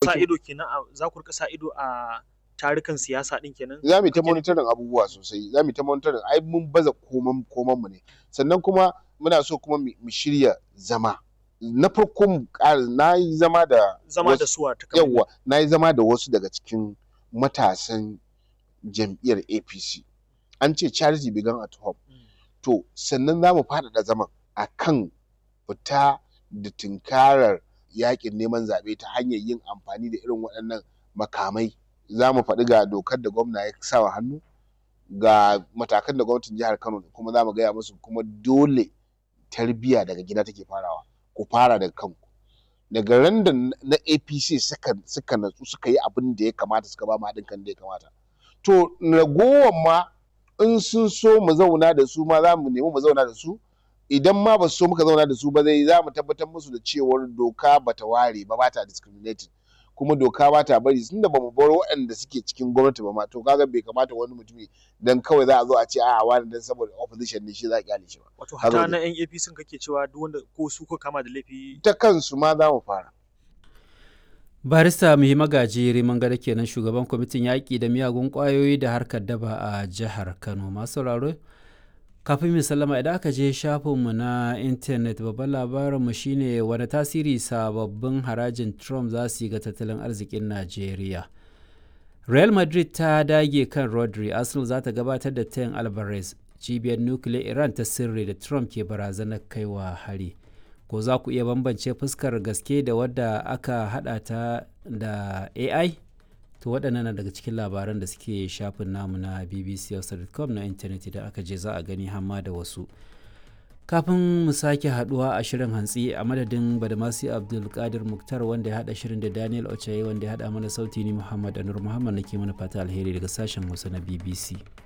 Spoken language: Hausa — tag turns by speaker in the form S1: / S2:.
S1: sa
S2: ɗauki
S1: ido kenan a za ku rika sa ido a tarukan siyasa din kenan
S2: za mu yi ta
S1: kake-
S2: monitoring abubuwa sosai za mu yi ta monitoring ai mun baza koman koman mu ne sannan kuma muna so kuma mu mu shirya zama na farko mu ƙara na yi zama da
S1: zama da
S2: wasu-
S1: suwa ta
S2: yawwa na yi zama da wasu daga cikin matasan jam'iyyar apc an ce charity began at home to sannan za mu faɗaɗa zaman a kan fita da tunkarar yakin neman zaɓe ta hanyar yin amfani da irin waɗannan makamai za mu faɗi ga dokar da gwamna ya sa wa hannu ga matakan da gwamnatin jihar kano kuma za mu gaya musu kuma dole tarbiyya daga gida take farawa ku fara daga kanku daga ran da na apc suka suka natsu suka yi abin da ya kamata suka ba mu haɗin kan da ya kamata to ragowar ma in sun so mu zauna da su ma za mu nemi mu zauna da su idan ma ba su so muka zauna da su ba zai za mu tabbatar musu da cewar doka bata ware ba bata discriminating kuma doka ba ta bari tunda ba mu bar waɗanda suke cikin gwamnati ba ma to kaga bai kamata wani mutumi dan kawai za a zo a ce a'a wani dan saboda opposition ne shi za a kyale shi ba
S1: wato
S2: Haka
S1: hata
S2: ne.
S1: na yan APC kake cewa duk wanda ko su ko kama da laifi
S2: ta kansu ma za mu fara
S3: barista muhi magaji riman gada kenan shugaban kwamitin yaƙi da miyagun ƙwayoyi da harkar daba a jihar kano masu sauraro kafin mu sallama idan aka je shafinmu na intanet babban labarinmu shine wani tasiri sababbin harajin trump za su yi ga tattalin arzikin najeriya real madrid ta dage kan rodri arsenal za ta gabatar da tayin alvarez cibiyar nukiliyar iran ta sirri da trump ke barazanar kaiwa hari ko za ku iya bambance fuskar gaske da wadda aka hada ta da ai to waɗannan na daga cikin labaran da suke shafin namu na bbc.com na intanet idan aka je za a gani hamma da wasu kafin mu sake haduwa a shirin hantsi a madadin badamasi abdulkadir muktar wanda ya hada shirin da daniel ochaye wanda ya hada mana sauti ni muhammad anur muhammad nake mana fata alheri daga sashen hausa na bbc